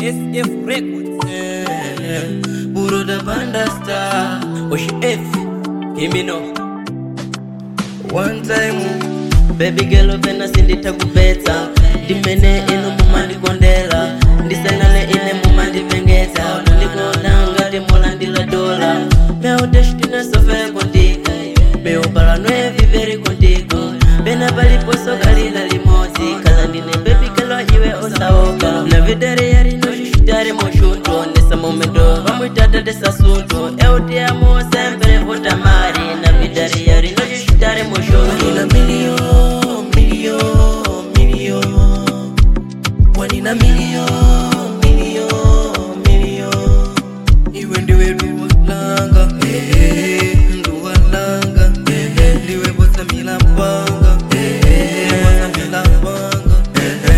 SF Records. Eh, Puro da banda star Oshi F. Himino. One time Baby girl opena sinditakupetsa ndimene inu mumandikondera ndisanale ine mumandipengeza ndikonanga timulandila dola meu destino sofere contigo meu plano é viver contigo pena paliposo kalila limodzi kala ndine baby girl iwe osaoka na vidare yarino xixitare moxunto nessa momento vamos tratar desse assunto eu te amo sempre vou te amar na vidare yarino xixitare moxunto Wanina million, million, million. Wanina million, million, million. Iwe ndiwe duwalanga, eh, duwalanga, eh, ndiwe bosa milapanga, eh, bosa milapanga, eh.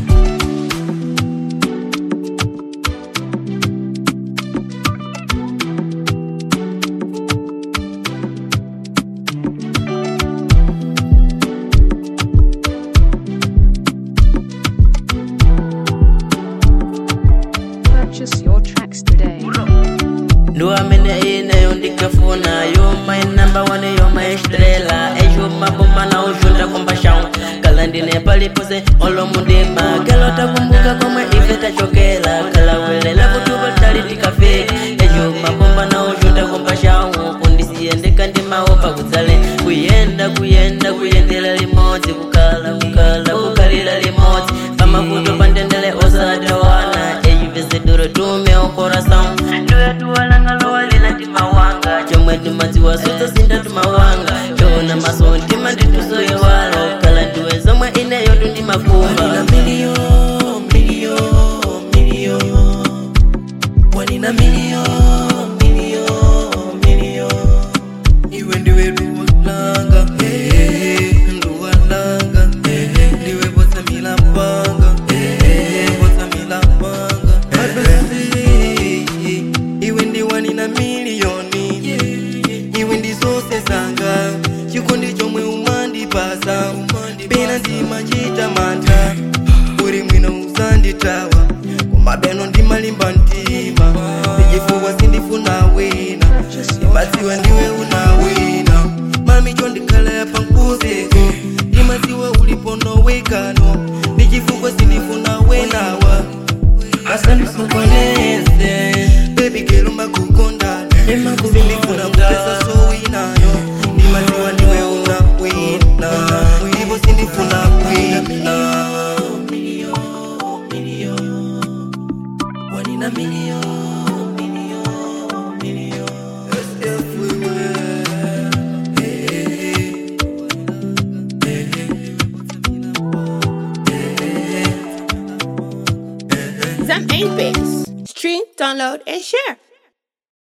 Purchase your tracks today. ndo amene ineyo ndikafuna yo my number one yo my estrela ejo maboma na ujunda kumbashao kala ndine palipose olomundima kala takumbuka komwe ife tachokela kala welela kutupa tali tikafika ejo maboma na ujunda kumbashao kundisiyendeka ndimaopa kudzale kuyenda kuyenda kuyendela limodzi kukala kukala kukalila limodzi pamavuto pandendele osadawana ejivesedoro tume okoração ndoya tuwalanga lowalila timawanga chomwe timadziwa sutsa sinda timawanga chona maso ntima nditusoyewalo kala ndiwe zomwe ineyo tundimakumba Wanina million, million, million. Wanina million, million, million. Iwe ndiwe duwalanga, eh, duwalanga, eh, ndiwe bosa milapanga, eh, bosa milapanga. Abasi, iwe ndi wanina milioni, iwe ndi zose zanga, chikondi chomwe umandipasa, pena ndimachita mantha, uri mwino uzanditawa, kumabeno ndimalimba mtima, ndichifukwa sindifuna wina, ndimadziwa ndiwe una wina, mami chondikhala pankuzeko, ndimadziwa uliponowekano, ndichifukwa sindifuna wenawa, asandisokoneze, baby girl makukondana, sindifuna kupesa so winayo, ndimadziwa ndiwe una wina, ndipo sindifuna wina. Wanina million, million, million. It's everywhere. Hey, Zam 8 base. Stream, download, and share.